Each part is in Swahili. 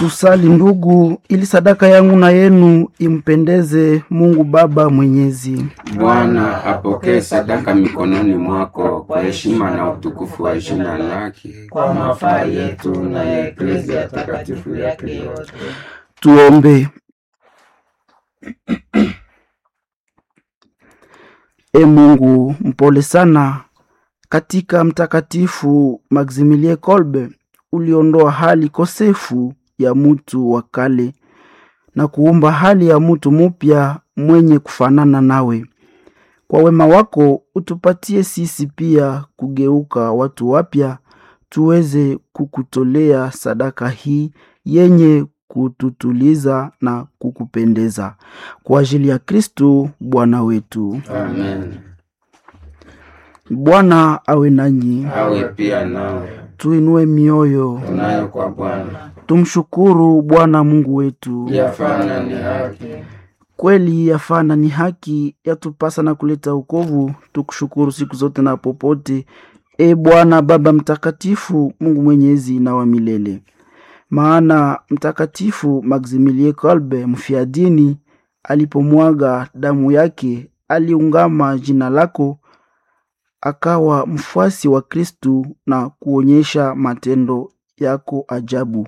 Tusali ndugu, ili sadaka yangu na yenu impendeze Mungu Baba Mwenyezi. Bwana apokee sadaka mikononi mwako kwa heshima na utukufu wa jina lake, kwa mafaa yetu na ya eklezia takatifu yake yote. Tuombe. E Mungu mpole sana, katika Mtakatifu Maximilie Kolbe uliondoa hali kosefu ya mutu wa kale na kuumba hali ya mutu mupya mwenye kufanana nawe. Kwa wema wako utupatie sisi pia kugeuka watu wapya, tuweze kukutolea sadaka hii yenye kututuliza na kukupendeza kwa ajili ya Kristu Bwana wetu. amen. Bwana awe nanyi, Awe pia nawe, tuinue mioyo, tunayo kwa Bwana, tumshukuru Bwana Mungu wetu. yafana ni haki. Kweli yafana ni haki, yatupasa na kuleta ukovu. Tukushukuru siku zote na popote, e Bwana Baba Mtakatifu, Mungu mwenyezi na wa milele. Maana Mtakatifu Maximilie Kolbe mfiadini alipomwaga damu yake, aliungama jina lako, akawa mfuasi wa Kristu na kuonyesha matendo yako ajabu.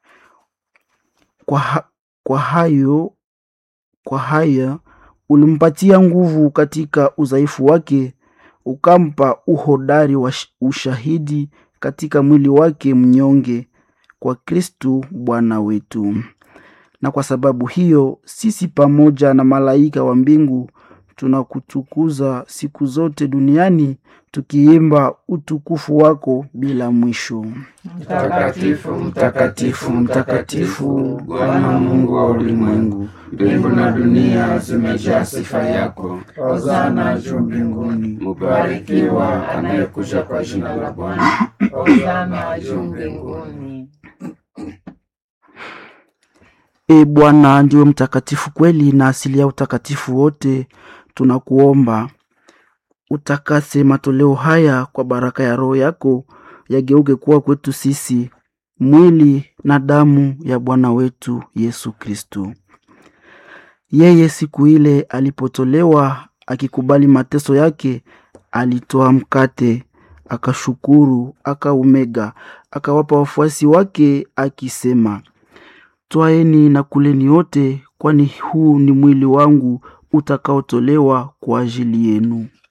Kwa, ha kwa hayo kwa haya ulimpatia nguvu katika udhaifu wake, ukampa uhodari wa sh- ushahidi katika mwili wake mnyonge, kwa Kristu Bwana wetu. Na kwa sababu hiyo sisi pamoja na malaika wa mbingu tunakutukuza siku zote duniani tukiimba utukufu wako bila mwisho. Mtakatifu, mtakatifu, mtakatifu, Bwana Mungu wa ulimwengu, mbingu na dunia zimejaa sifa yako. Hosana juu mbinguni, Mubarikiwa anayekuja kwa jina la Bwana. hosana juu mbinguni. E Bwana, ndiwe mtakatifu kweli na asili ya utakatifu wote. Tunakuomba utakase matoleo haya kwa baraka ya Roho yako, yageuke kuwa kwetu sisi mwili na damu ya Bwana wetu Yesu Kristo. Yeye siku ile alipotolewa akikubali mateso yake, alitoa mkate, akashukuru, akaumega, akawapa wafuasi wake akisema, Twaeni na kuleni wote, kwani huu ni mwili wangu utakaotolewa kwa ajili yenu.